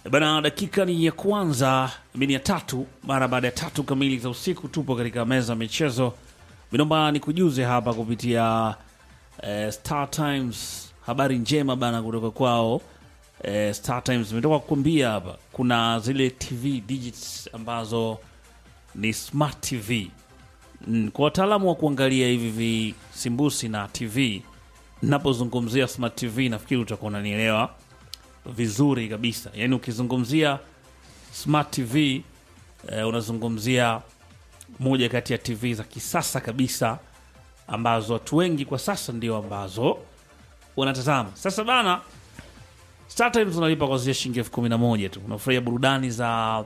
Bana, dakika ni ya kwanza mini ya tatu mara baada ya tatu kamili za usiku. Tupo katika meza ya michezo, minomba ni kujuze hapa kupitia eh, Star Times. Habari njema bana kutoka kwao eh, Star Times imetoka kukuambia hapa, kuna zile TV digits ambazo ni smart TV mm, kwa wataalamu wa kuangalia hivi visimbusi na TV. Napozungumzia smart TV nafikiri utakuwa unanielewa vizuri kabisa. Yaani ukizungumzia smart TV eh, unazungumzia moja kati ya TV za kisasa kabisa ambazo watu wengi kwa sasa ndio ambazo wanatazama. Sasa bana, Star Times unalipa kwa shilingi elfu kumi na moja tu, unafurahia burudani za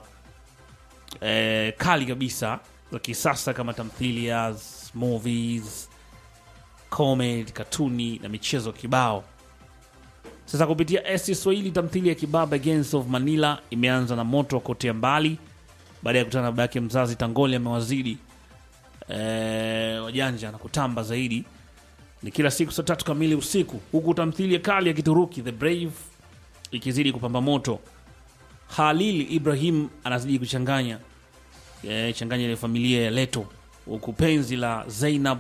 eh, kali kabisa za kisasa kama tamthilia, movies, comedy, katuni na michezo kibao. Sasa kupitia SC Swahili, tamthilia ya Kibaba Gangs of Manila imeanza na moto wa kotea mbali baada ya kutana na baba yake mzazi Tangoli amewazidi e, wajanja na kutamba zaidi. Ni kila siku saa tatu kamili usiku, huku tamthilia kali ya Kituruki The Brave ikizidi kupamba moto. Halil Ibrahim anazidi kuchanganya e, changanya ile familia ya Leto, huku penzi la Zainab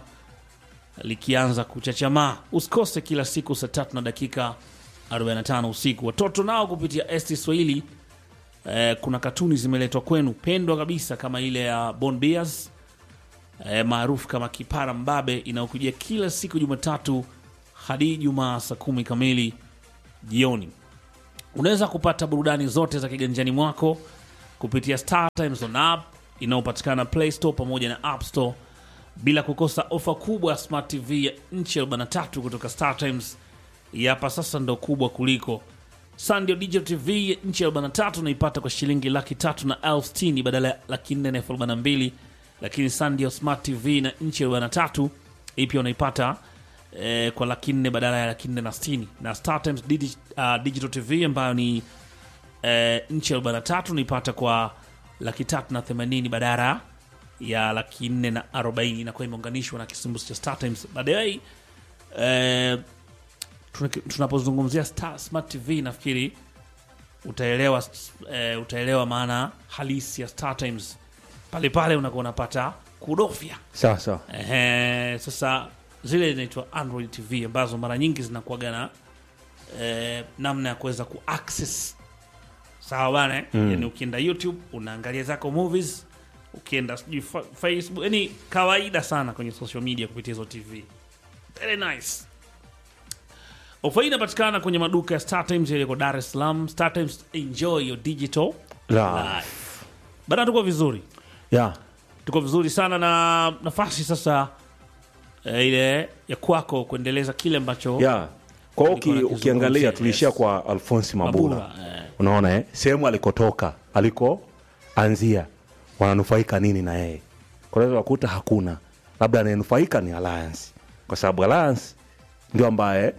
likianza kuchachamaa. Usikose kila siku saa tatu na dakika 45 usiku. Watoto nao kupitia ST Swahili eh, kuna katuni zimeletwa kwenu pendwa kabisa kama ile ya Bon Bears eh, maarufu kama Kipara Mbabe inayokujia kila siku Jumatatu hadi Jumaa saa kumi kamili jioni. Unaweza kupata burudani zote za kiganjani mwako kupitia Star Times on app inayopatikana Play Store pamoja na App Store, bila kukosa ofa kubwa ya Smart TV ya nchi 43 kutoka Star Times hapa sasa ndo kubwa kuliko Sandio Digital TV ya nchi ya 43 unaipata kwa shilingi laki tatu na elfu sitini badala ya laki nne na elfu arobaini na mbili lakini Sandio Smart TV na nchi ya 43 hii pia unaipata eh, kwa laki nne badala ya laki nne na sitini na Star Times Digi, uh, Digital TV ambayo ni eh, nchi ya 43 unaipata kwa laki tatu na themanini badala ya laki nne na arobaini inakuwa imeunganishwa na kisumbuzi cha Star Times baadaye eh, tuna- tunapozungumzia Star Smart TV nafikiri utaelewa eh, utaelewa maana halisi ya Star Times pale pale unakuwa unapata kudofya. sawa sawa Ehe, sasa zile zinaitwa Android TV ambazo mara nyingi zinakuwaga na eh, namna ya kuweza kuaccess sawa bana eh? Yani ukienda YouTube unaangalia zako movies, ukienda sijui fa- Facebook, yani kawaida sana kwenye social media kupitia hizo TV. Very nice. Ofa hii inapatikana kwenye maduka ya Star Times yaliyoko Dar es Salaam. Star Times, enjoy your digital La. life. Bana, tuko vizuri, ya tuko vizuri sana na nafasi sasa eh, ile ya kwako kuendeleza kile ambacho ya kwa hiyo Nilikuwa uki, nakizungumzia, ukiangalia tulishia yes. kwa Alfonsi Mabula, Mabula, eh. unaona eh? sehemu alikotoka alikoanzia wananufaika nini na yeye kunaweza wakuta hakuna labda anayenufaika ni Alliance kwa sababu Alliance ndio ambaye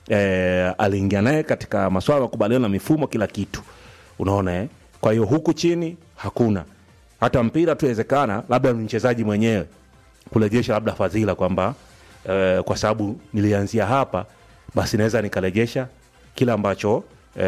eh, aliingia naye katika masuala ya makubaliano na mifumo kila kitu unaona eh? kwa hiyo huku chini hakuna hata mpira tu inawezekana labda ni mchezaji mwenyewe kurejesha labda fadhila kwamba eh, kwa sababu nilianzia hapa basi naweza nikarejesha kile ambacho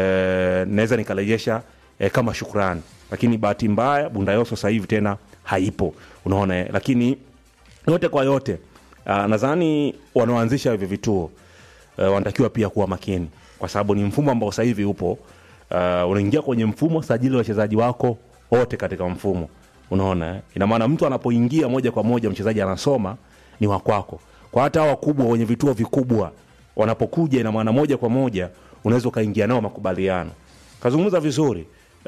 eh, naweza nikarejesha eh, kama shukrani lakini bahati mbaya bundayoso sasa hivi tena haipo unaona eh? lakini yote kwa yote uh, nadhani wanaoanzisha hivi vituo uh, wanatakiwa pia kuwa makini kwa sababu ni mfumo ambao sasa hivi upo uh, unaingia kwenye mfumo sajili wachezaji wako wote katika mfumo unaona eh? ina maana mtu anapoingia moja kwa moja mchezaji anasoma ni wakwako kwa hata hawa wakubwa wenye vituo vikubwa wanapokuja ina maana moja kwa moja unaweza ukaingia nao makubaliano kazungumza vizuri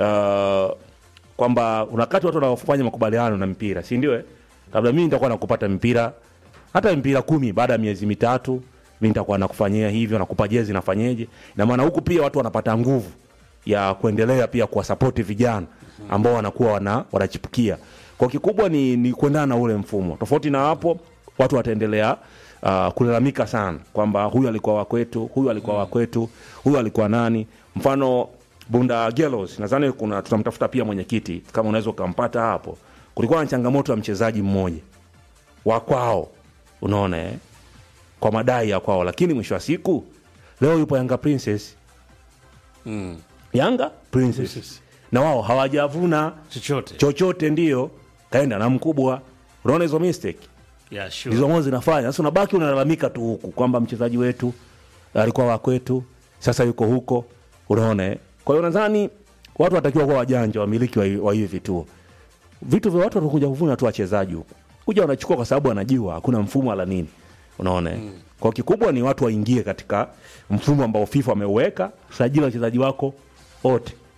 uh, kwamba unakati watu wanaofanya makubaliano na mpira si ndio eh? labda mimi nitakuwa nakupata mpira hata mpira kumi baada ya miezi mitatu mi nitakuwa nakufanyia hivyo nakupa jezi nafanyeje na maana huku pia watu wanapata nguvu ya kuendelea pia kuwasapoti vijana ambao wanakuwa wana, wanachipukia kwa kikubwa ni, ni kuendana na ule mfumo tofauti na hapo watu wataendelea uh, kulalamika sana kwamba huyu alikuwa wakwetu huyu alikuwa wakwetu huyu alikuwa nani mfano bunda gelos nadhani kuna tutamtafuta pia mwenyekiti kama unaweza ukampata hapo kulikuwa na changamoto ya mchezaji mmoja wa kwao unaona eh? kwa madai ya kwao lakini mwisho wa siku leo yupo yanga princess Yanga Princess na wao hawajavuna chochote chochote, ndio kaenda na mkubwa. Unaona hizo mistake yeah, sure. ndizo ambazo zinafanya sasa, unabaki unalalamika tu huku kwamba mchezaji wetu alikuwa wa kwetu, sasa yuko huko, unaona. eh? Kwa hiyo nadhani watu watakiwa kuwa wajanja, wamiliki wa, wa hivi vituo. Vitu vya watu watakuja kuvuna tu wachezaji huku, kuja wanachukua kwa sababu wanajua hakuna mfumo wala nini, unaona. mm. Kwa kikubwa ni watu waingie katika mfumo ambao FIFA wameuweka, sajili wachezaji wako wote